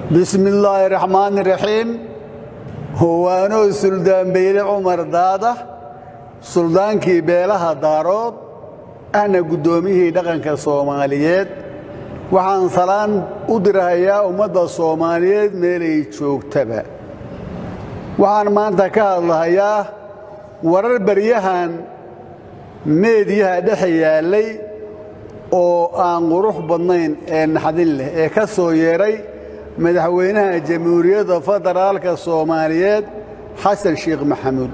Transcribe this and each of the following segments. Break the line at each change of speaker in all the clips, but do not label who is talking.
bismi illaahi raxmaan raxiim howaanoo suldaan beyle cumar daada suldaankii beelaha daarood ahna guddoomiyihii dhaqanka soomaaliyeed waxaan salaan u dirahayaa ummadda soomaaliyeed meelay joogtaba waxaan maanta ka hadlahayaa warar baryahan meediyaha dhexe yaallay oo aan qurux badnayn ee naxdin leh ee ka soo yeedhay madaxweynaha jamhuuriyadda federaalka soomaaliyeed xasan sheekh maxamuud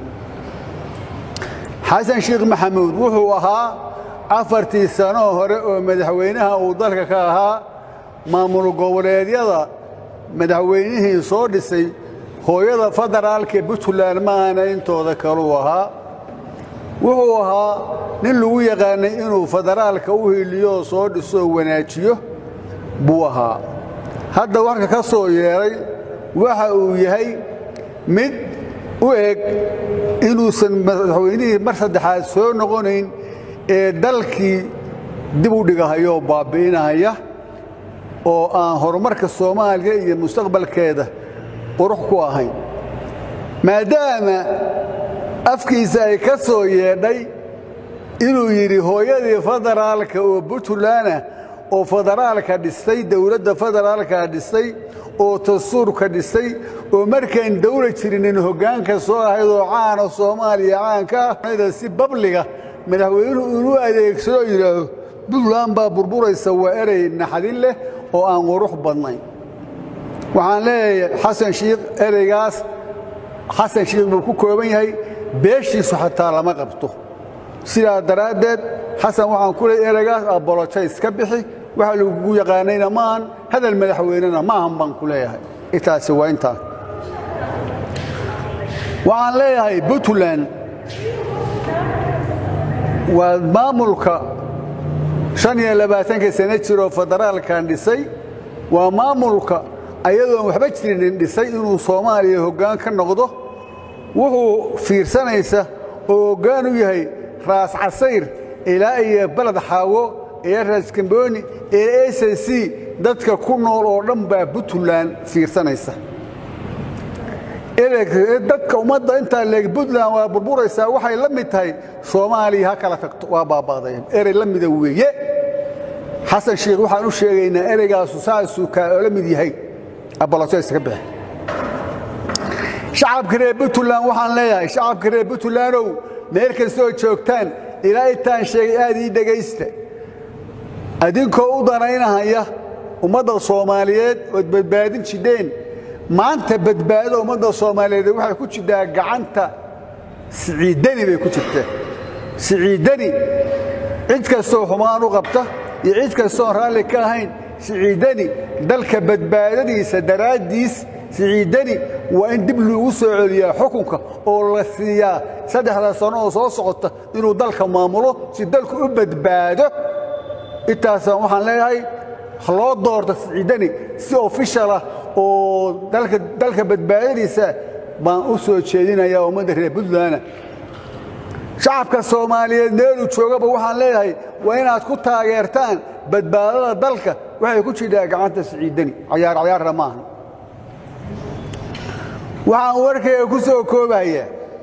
xasan sheekh maxamuud wuxuu ahaa afartii sanoo hore oo madaxweynaha uu dalka ka ahaa maamul goboleedyada madaxweynihii soo dhisay hooyada federaalka puntland maana intooda kaluu ahaa wuxuu ahaa nin lagu yaqaanay inuu federaalka u hiliyooo soo dhisoo wanaajiyo buu ahaa hadda warka ka soo yeedhay waxa uu yahay mid u eg inuusan madaxweynihii mar saddexaad soo noqonayn ee dalkii dib u dhigahayoo baabbi'inahaya oo aan horumarka soomaaliya iyo mustaqbalkeeda qurux ku ahayn maadaama afkiisa ay ka soo yeedhay inuu yidhi hooyadii federaalka oo puntlandah oo federaalka dhistay dowladda federaalka dhistay oo dastuurka dhistay oo markaan dawla jirinin hoggaanka soo ahayd oo caana soomaaliya caanka ah si babliga madaxweynuhu inuu adeegsado yidhaahdo puntland baa burburaysa waa erey naxdin leh oo aan qurux badnayn waxaan leeyahay xasan shiikh ereygaas xasan shiikh buu ku kooban yahay beeshiisu xataa lama qabto sidaa daraaddeed xasan waxaan ku leey ereygaas abolojays ka bixi waxa lagugu yaqaanayna maahan hadal madaxweynena maahan baan ku leeyahay intaasi waa intaa waxaan leeyahay puntland waa maamulka shan iyo labaatanka sano jiroo federaalkan dhisay waa maamulka ayadoon waxba jirinin dhisay inuu soomaaliya hoggaan ka noqdo wuxuu fiirsanaysa oo hoggaan u yahay raas casayr ilaa iyo baled xaawo iyo raas kambooni ee s c dadka ku nool oo dhan baa puntland fiirsanaysa dadka ummadda intaa leeg puntland waa burburaysaa waxay la mid tahay soomaaliya ha kala tagto waa baaba'dayan erey la mida weeye xasan sheekh waxaan u sheegaynaa ereygaasu saasuu kaa oo la mid yahay abolojays ka bixi shacabka reer puntland waxaan leeyahay shacabka reer puntlandow meel kastoo joogtaan ilaa intaan sheegay aad ii dhegaysta adinkoo u danaynahaya ummadda soomaaliyeed ood badbaadin jidheen maanta badbaadada ummadda soomaaliyeed waxay ku jidhaa gacanta siciidani bay ku jirtaa siciidani cid kastoo xumaan u qabta iyo cid kastoon raalli ka ahayn siciidani dalka badbaadadiisa daraaddiis siciidani waa in dib lagu soo celiyaa xukunka oo la siiyaa saddexda sano oo soo socota inuu dalka maamulo si dalku u badbaado intaasaan waxaan leeyahay loo doorto siciidani si ofishalah oo dalka badbaadadiisa baan u soo jeedinayaa ummadda reer puntland shacabka soomaaliyeed meeluu joogaba waxaan leeyahay waa inaad ku taageertaan badbaadada dalka waxay ku jidhaa gacanta siciidani cayaar cayaarna maaha waxaan warkayga ku soo koobaya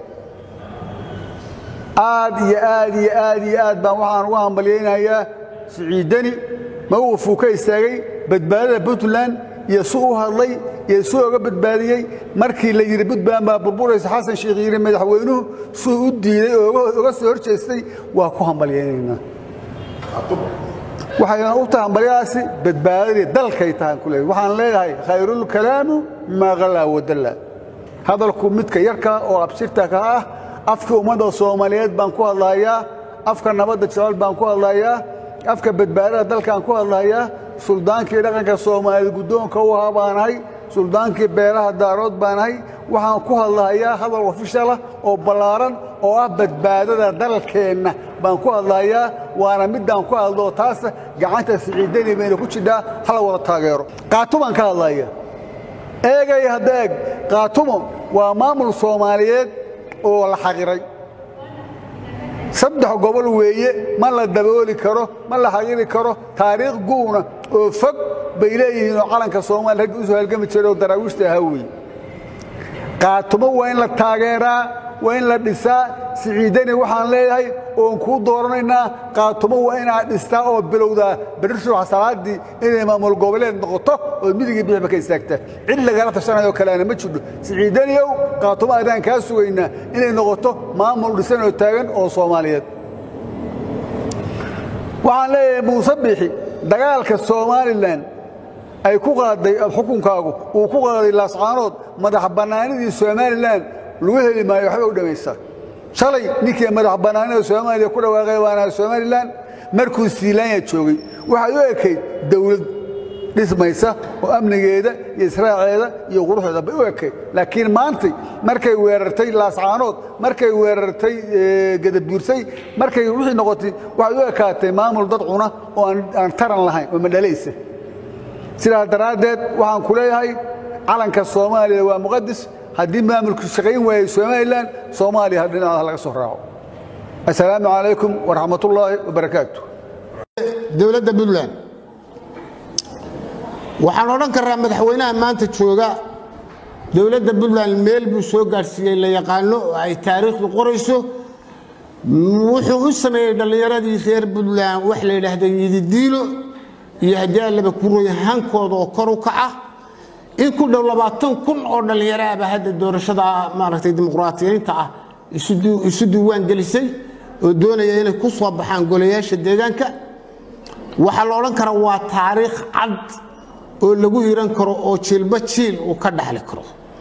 aad iyo aad iyo aad iyo aad baan waxaan uga hambalyaynayaa siciidani mawqifuu ka istaagay badbaadada puntland iyo su u hadlay iyo su oga badbaadiyey markii la yidhi puntland baa burburaysa xasan sheekh yidhi madaxweynuhu suu u diiday oo oga soo hor jeestay waa ku hambalyaynaynaa waxayna u tahay hambalyadaasi badbaadadii dalkay tahan ku leeyahay waxaan leeyahay khayrulkalaamu maa qalaa wadalla hadalku midka yarka oo absirta ka ah afka ummadda soomaaliyeed baan ku hadlayaa afka nabadda jecel baan ku hadlayaa afka badbaadada dalkaan ku hadlayaa suldaankii dhaqanka soomaaliyeed guddoonka u ahaa baanahay suldaankii beelaha daarood baanahay waxaan ku hadlahayaa hadal ofishalah oo ballaaran oo ah badbaadada dalkeenna baan ku hadlayaa waana middaan ku hadloo taasa gacanta siciidani bayna ku jidhaa hala wada taageero qaatumaan ka hadlaya eegay hadda eeg qaatumo waa maamul soomaaliyeed oo la xaqiray saddex gobol weeye ma la dabooli karo ma la xaqiri karo taariikh guuna oo fog bay leeyihiin oo calanka soomaaliya raggi usoo halgami jiray oo daraawiishta ahaa wey qaatumo waa in la taageeraa waa in la dhisaa siciidani waxaan leeyahay oon kuu dooranaynaa qaatumo waa inaad dhistaa oo bilowdaa berri subax salaaddii inay maamul goboleed noqoto oo midigii bixba ka istaagta cid lagala tashanayoo kaleana ma jidho siciidaniyow qaatumo adaan kaa sugaynaa inay noqoto maamul dhisan oo taagan oo soomaaliyeed waxaan leeyahay muuse biixi dagaalka somalilan ay ku qaaday xukunkaagu uu ku qaaday laascaanood madax bannaanidii somalilan lagu heli maayo waxba u dhammaysa shalay ninkii madax bannaanida soomaaliya ku dhawaaqay waana somalilan markuu siilaanya joogay waxay u ekayd dawlad dhismaysa oo amnigeeda iyo israaceeda iyo quruxdeeda bay u ekayd laakiin maantay markay weerartay laascaanood markay weerartay gadabuursay markay wixii noqotay waxay u ekaatay maamul dad cuna oo aan taran lahayn oo madhalaysa sidaas daraaddeed waxaan ku leeyahay calanka soomaaliya waa muqadis haddii maamulku shaqayn waayey somalilan soomaaliya ha dhinacaha laga soo raaco assalaamu calaykum waraxmatullaahi wabarakaatu
dowladda puntland waxaan odhan karaa madaxweynaha maanta jooga dowladda puntland meel buu soo gaadhsiiyey la yaqaano oo ay taariikhdu qorayso wuxuu u sameeyey dhallinyaradii reer puntland wax la yidhaahda yididiilo iyo haddii allaba kuroy hankooda oo kor u kaca in ku dhow labaatan kun oo dhallinyaro ahba hadda doorashada maaragtay dimuqraatiyiinta ah isu diiwaan gelisay oo doonaya inay ku soo baxaan golayaasha deegaanka waxaa la odhan karaa waa taariikh cad oo lagu hiran karo oo jiilba jiil uu ka dhaxli karo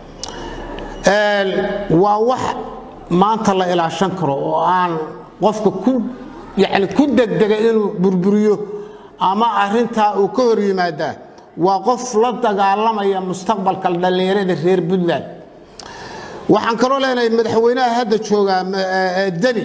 waa wax maanta la ilaashan karo oo aan qofka ku yani ku degdega inuu burburiyo ama arintaa uu ka hor yimaadaa waa qof la dagaalamaya mustaqbalka dhallinyarada reer puntland waxaan kaloo leenahay madaxweynaha hadda joogaa deni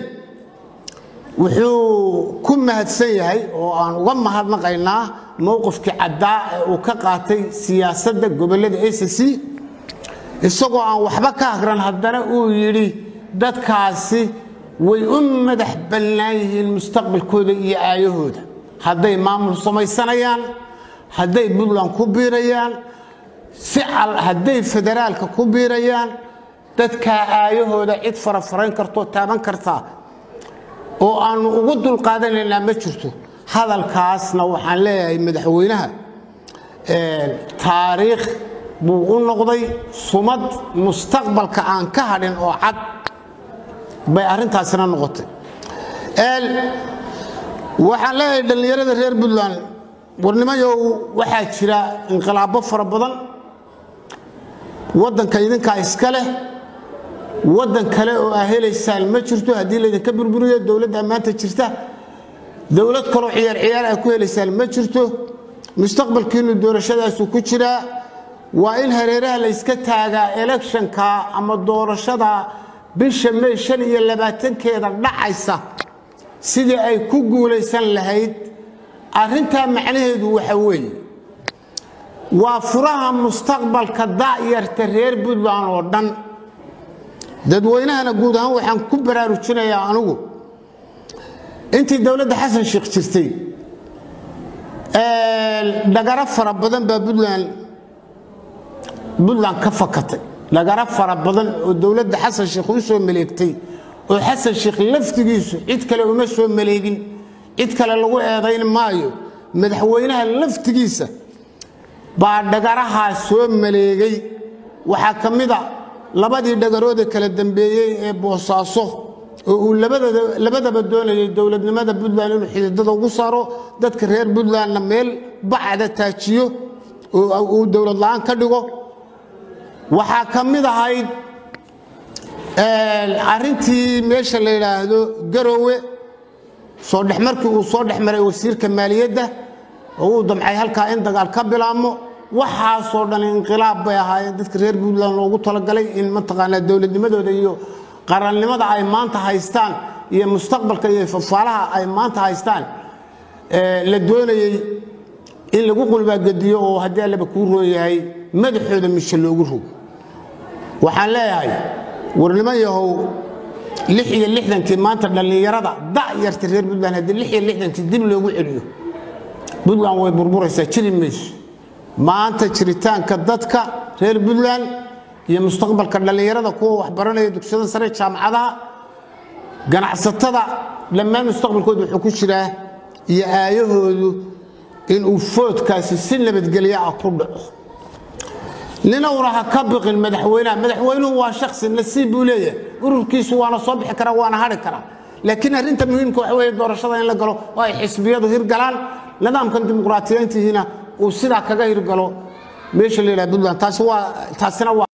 wuxuu ku mahadsan yahay oo aan uga mahadnaqaynaa mowqifkii caddaa ee uu ka qaatay siyaasadda gobollada acc isagoo aan waxba ka hagran haddana uu yidhi dadkaasi way u madax bannaan yihiin mustaqbalkooda iyo aayahooda hadday maamul samaysanayaan hadday puntland ku biirayaan si hadday federaalka ku biirayaan dadkaa aayahooda cid farafarayn kartoo taaban kartaa oo aannu ugu dulqaadanaynaa ma jirto hadalkaasna waxaan leeyahay madaxweynaha taariikh buu u noqday sumad mustaqbalka aan ka hadhin oo cad bay arrintaasina noqotay waxaan leeyahay dhallinyarada reer puntland warnimayow waxaa jira inqilaabo fara badan waddanka idinkaa iska leh waddan kale oo aa helaysaan ma jirto haddii laydinka burburiyo dowladda maanta jirta dowlad kaloo ciyaar ciyaar aa ku helaysaan ma jirto mustaqbalkiinnu doorashadaasu ku jiraa waa in hareeraha layska taagaa elekshonka ama doorashada bisha may shan iyo labaatankeeda dhacaysa sidii ay ku guulaysan lahayd arrintaa macnaheedu waxa weeye waa furaha mustaqbalka da'yarta reer puntland oo dhan dadweynahana guud ahaan waxaan ku baraarujinayaa anugu intii dowladda xasan sheekh jirtay dhagaro fara badan baa puntland puntland ka fakatay dhagaro fara badan oo dowladda xasan sheekh u soo maleegtay oo xasan sheekh laftigiisu cid kale uma soo maleegin cid kale lagu eedayn maayo madaxweynaha laftigiisa baa dhagarahaa soo maleegay waxaa ka mida labadii dhagaroode kala dambeeyey ee boosaaso oo uu labadaba doonayay dowladnimada puntland inuu xididada ugu saaro dadka reer puntlandna meel bacda taajiyo oo uu dowlad la'aan ka dhigo waxaa ka mid ahayd arrintii meesha la yidhaahdo garowe soo dhex markii uu soo dhex maray wasiirka maaliyadda oo uu damcay halkaa in dagaal ka bilaabmo waxaasoo dhan inqilaab bay ahaayeen dadka reer puntland loogu talagalay in mataqaanaa dowladnimadooda iyo qarannimada ay maanta haystaan iyo mustaqbalka iyo fafaalaha ay maanta haystaan la doonayey in lagu qulbaagediyo oo haddii allaba kuu roon yahay madaxooda mishe loogu rogo waxaan leeyahay warniman yahow lix iyo lixdankii maanta dhallinyarada da'yarta reer puntland haddii lix iyo lixdankii dib loogu celiyo puntland way burburaysaa jiri mayso maanta jiritaanka dadka reer puntland iyo mustaqbalka dhallinyarada kuwa waxbaranaya dugsiyada sare jaamacadaha ganacsatada dhammaan mustaqbalkooda wuxuu ku jiraa iyo aayahoodu inuu foodkaasi si nabadgelyo ah ku dhaco ninowna ha ka biqin madaxweynaha madaxweynuhu waa shaksi nasiib buu leeyahay ururkiisu waana soo bixi karaa waana hadhi karaa laakiin arrinta muhiimka waxa weeye doorashada in la galo oo ay xisbiyadu hirgalaan nidaamkan dimuqraatiyiintihiina uu sidaa kaga hirgalo meesha la yidhaha puntland taasi waa taasina waa